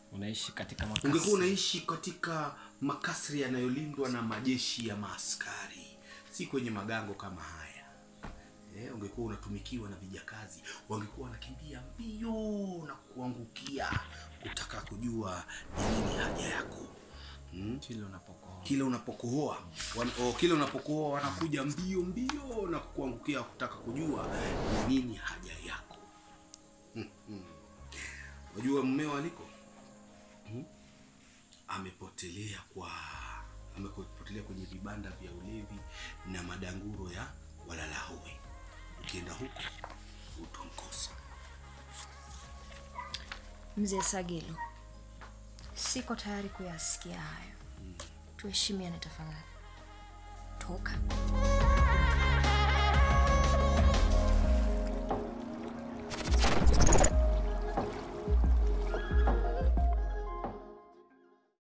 unaishi katika makasi. ungekuwa unaishi katika makasri yanayolindwa na majeshi ya maaskari si kwenye magango kama haya eh, ungekuwa unatumikiwa na vijakazi wangekuwa wanakimbia mbio na kuangukia kutaka kujua ni nini haja yako hmm? kile unapokoa kile unapokohoa wan, oh, kile unapokohoa wanakuja mbio mbio na kukuangukia kutaka kujua ni nini haja yako Hmm, hmm. wajua mmeo aliko hmm? amepotelea kwa amepotelea kwenye vibanda vya ulevi na madanguro ya walalahoi ukienda huko utamkosa Mzee Sagilo, siko tayari kuyasikia hayo. Tuheshimiane tafadhali. Toka.